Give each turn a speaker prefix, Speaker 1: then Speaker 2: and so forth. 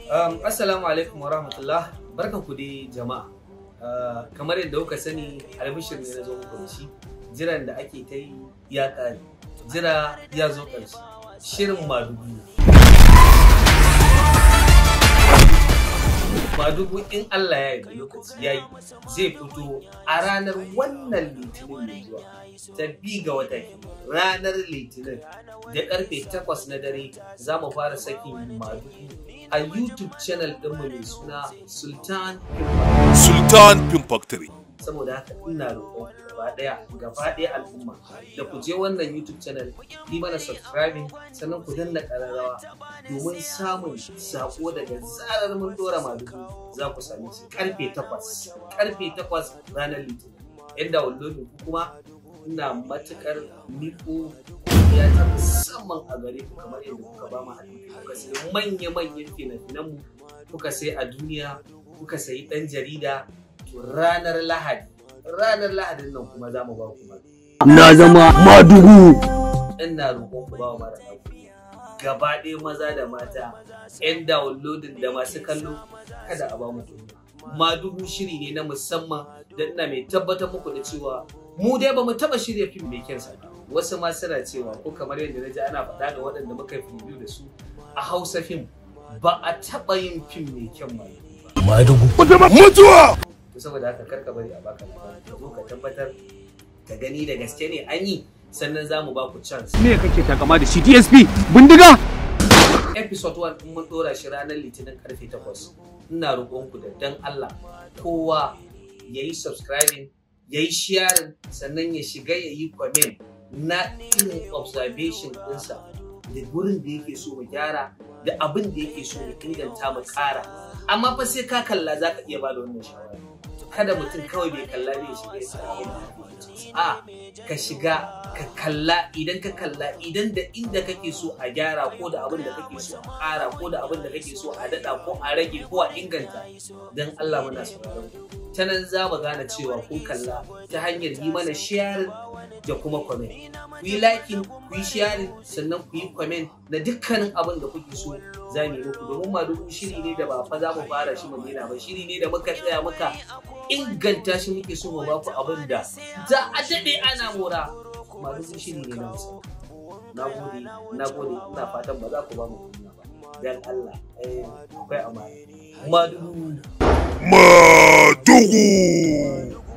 Speaker 1: Um, Assalamu alaikum wa rahmatullah barkan ku dai jama'a Uh, kamar yadda kuka sani albishir ne na zo muku da shi jiran da ake ta yi ya ƙare jira ya zo ƙarshe shirin madugu madugu in Allah ya yi lokaci ya yi zai fito a ranar wannan litinin mai zuwa ta bi ga wata ranar litinin da karfe 8 na dare za mu fara sakin madugu a youtube channel ɗinmu mai suna sultan
Speaker 2: Sultan Film Factory.
Speaker 1: saboda haka ina roƙon gaba ɗaya gaba ɗaya al'umma da ku je wannan youtube channel yi mana subscribing sannan ku danna ƙararrawa domin samun saƙo daga zarar mun ɗora madugu za ku same shi karfe takwas karfe takwas ranar litinin yan downloading ku kuma ina matuƙar miko ya ta musamman a gare ku kamar yadda kuka ba mu haɗin kai kuka sai manya-manyan fina-finanmu kuka sai a duniya kuka sayi ɗan jarida to ranar lahadi ranar lahadin nan kuma za mu ba ku mara
Speaker 3: na zama madugu
Speaker 1: ina roƙon ku ba wa mara ɗauku gaba ɗaya maza da mata 'yan downloading da masu kallo kada a ba mu kunya madugu shiri ne na musamman da ina mai tabbatar muku da cewa mu dai ba mu taɓa shirya fim mai kyansa ba wasu ma suna cewa ko kamar yadda na ji ana faɗa da waɗanda muka yi review da su a hausa fim ba a taɓa yin fim mai kyan madugu ba
Speaker 2: Mutuwa!
Speaker 1: to saboda haka karka bari a baka labari ka zo ka tabbatar ka gani da gaske ne an yi sannan za mu ba ku chance
Speaker 3: me kake takama da shi DSP bindiga
Speaker 1: episode 1 in mun dora shi ranar litinin karfe 8 ina roƙonku da dan Allah kowa ya yi subscribing ya yi sharing sannan ya shiga ya yi comment na irin observation ɗinsa da gurin da yake so mu gyara da abin da yake so mu inganta mu ƙara amma fa sai ka kalla za ka iya ba da wannan shawara kada mutum kawai bai kalla ne ya shiga ya sa abin da yake so. a ka shiga ka kalla idan ka kalla idan da inda kake so a gyara ko da abin da kake so a ƙara ko da abin da kake so a daɗa ko a rage ko a inganta don Allah muna sauraron ku ta nan za mu gane cewa kun kalla ta hanyar yi mana sharing da kuma comment ku yi liking ku yi sharing sannan ku yi comment na dukkanin abin da kuke so za mu yi muku domin madugu shiri ne da ba fa za mu fara shi mu daina ba shiri ne da muka tsaya muka inganta shi muke so mu baku abin da za a daɗe ana mora madugu shiri ne na musamman na gode na gode ina fatan ba za ku ba mu kunya ba dan Allah eh akwai amana madugu
Speaker 2: Madugu!